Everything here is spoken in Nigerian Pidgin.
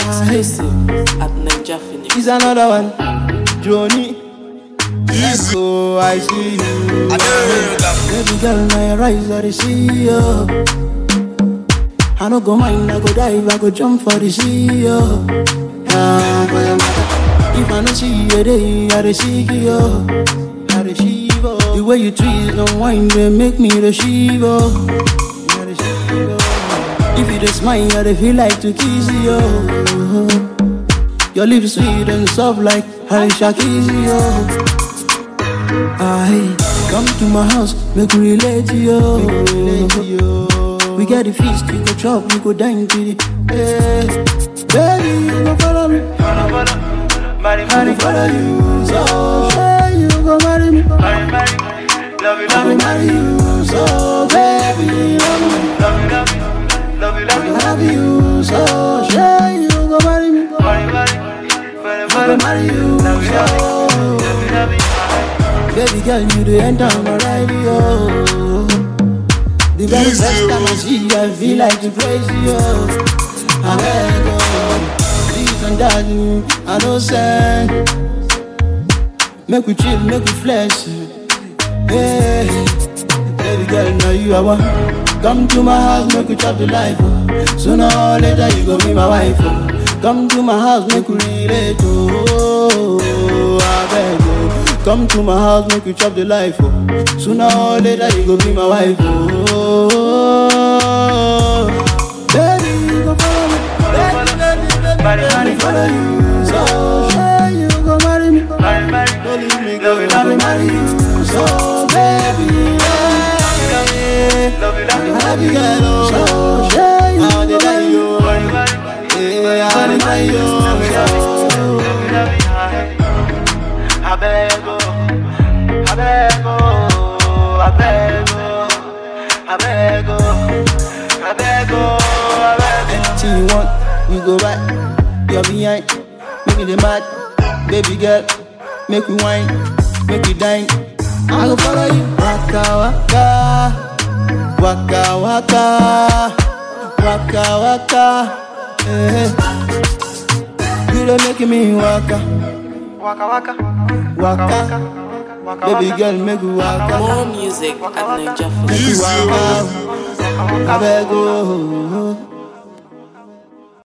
Exclusive at Ninja Phoenix. Is another one. Johnny. Echo, I see you. Baby girl, now your eyes are the see you. I no go mind, I go dive, I go jump for the sea, yo. Ah, for your mother. If I no see you, day, I dey seek you, I dey shiver. The way you treat and wine, they make me the shiver. I dey shiver. If you just smile, I dey feel like to kiss you. Your lips sweet and soft like Alicia Keys, yo. I come to my house, make we relate to you. We get the feast, we go chop, we go dine to the. Hey. Baby, you go follow me. I dey follow you, so say you go marry me. I go marry you, so baby, love me. I love you, so say you go marry me. I go marry you, so. Baby girl, you the enter my radio. The very Easy, first time I see you, I feel like to praise you. I beg you, this and that, mm, I know say. Make we chill, make we flex. Hey, baby girl, now you are one. Come to my house, make we chop the life. oh. Sooner or later, you gon' be my wife. oh. Come to my house, make we relate. Oh, I beg you. Come to my house, make we chop the life. Oh. Sooner or later, you gon' be my wife. Oh, baby, you gon' follow me. Baby, baby, baby, baby, follow you. So, say you gon' marry me. Don't leave me, girl. I will marry you. So, baby, yeah. I love you, girl. Oh, so, say you gon' marry you. Yeah, I will marry you. So, I beg, oh, I beg, oh, I beg, oh, I beg, oh, I beg, oh, I beg, Anything you want, you go back. You're behind, make me the mad. Baby girl, make me wine, make me dine. I go follow you. Waka waka, waka waka, waka waka. Eh. You don't make me waka, waka, waka, waka. waka, Baby girl, make me waka, More music at Ninja make Phoenix. me waka. I beg you.